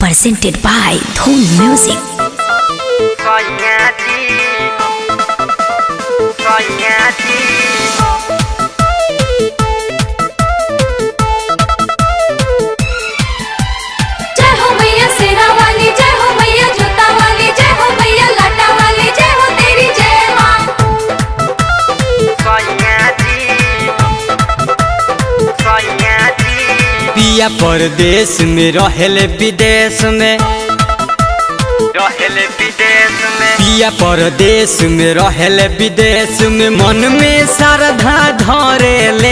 presented by Dhoon Music. Sonhati Sonhati जय हो मैया सेना वाली जय हो मैया जोता वाली जय हो मैया लाटा वाली जय हो तेरी जय माँ Sonhati Sonhati पिया परदेश में रहेले विदेश में रहले विदेश में पिया परदेश में रहेले विदेश में मन में श्रद्धा धरेले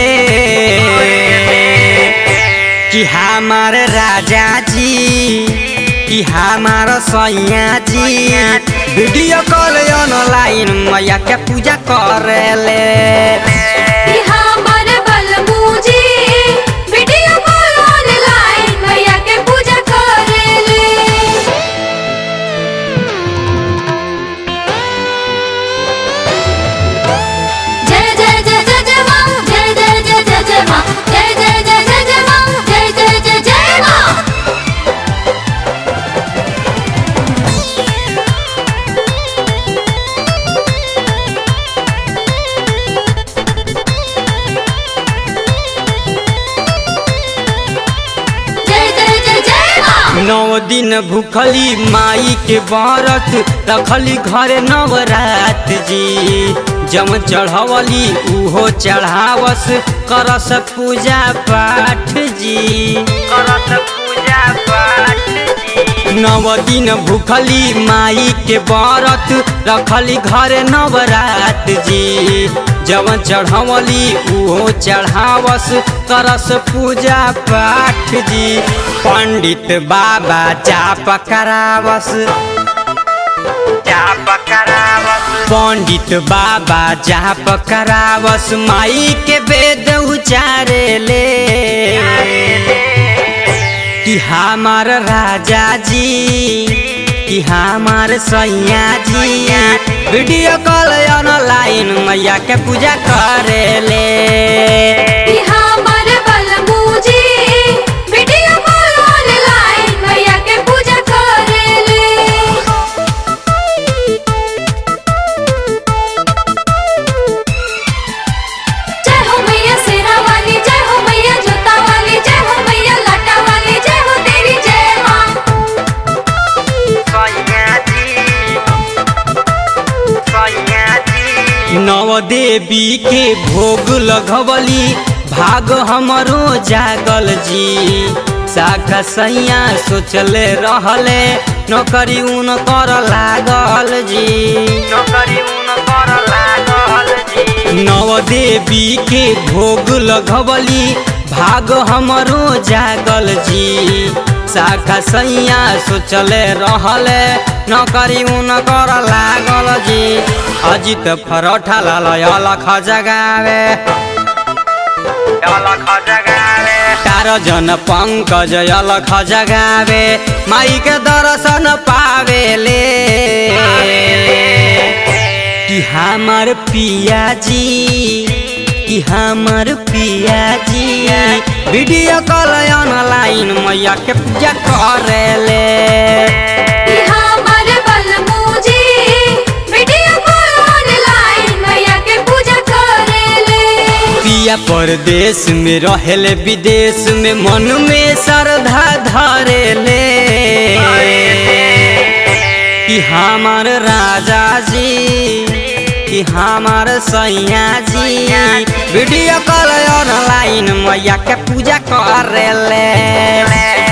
कि हमार राजा जी कि हमार सैया जी वीडियो कॉल ऑनलाइन मैया के पूजा करेले कि हमार बलमू जी वीडियो कॉल ऑनलाइन मैया के पूजा करेले जय जय जय जय जय माँ जय जय जय जय जय माँ जय जय जय जय जय माँ जय जय जय जय माँ जय जय जय जय माँ नौ दिन भूखली माई के व्रत रखली घरे नवरात जी जम चढ़वली उहो चढ़ावस करस पूजा पाठ जी करत पूजा पाठ जी नव दिन भूखली माई के व्रत रखली घरे नवरात जी जवन चढ़वली उहो चढ़ावस करस पूजा पाठ जी पंडित बाबा जाप करावस जाप करावत पंडित बाबा जाप करावस माई के वेद उचारेले कि हमार राजा जी कि हमार सैया जी वीडियो कॉल ऑनलाइन मैया के पूजा करेले कि हमार बलमू जी वीडियो कॉल ऑनलाइन मैया के पूजा करेले जय हो मैया सेना वाली जय हो मैया जोता वाली जय हो मैया लाटा वाली जय हो तेरी जय माँ Sonhati Sonhati नव देवी के भोग लगवली भाग हमरो जागल जी शाखा सैया सोचले रहले नौकरी उन कर लागल जी नौकरी उन कर लागल जी नव देवी के भोग लगवली भाग हमरो जागल जी शाखा सैया सोचले रहले नौकरी उन कर लागल जी अजित फरोठा लाल अलख जगावे अलख जगावे तार जन पंकज अलख जगावे माई के दर्शन पावेले कि हमार पिया जी कि हमार पिया जी वीडियो कॉल ऑनलाइन मैया के पूजा करेले कि हमार बलमू जी वीडियो कॉल ऑनलाइन मैया के पूजा करेले पिया परदेश में रहेले विदेश में मन में श्रद्धा धरेले कि हमार राजा जी कि हमार सैया जी वीडियो कॉल ऑनलाइन मैया के पूजा करेले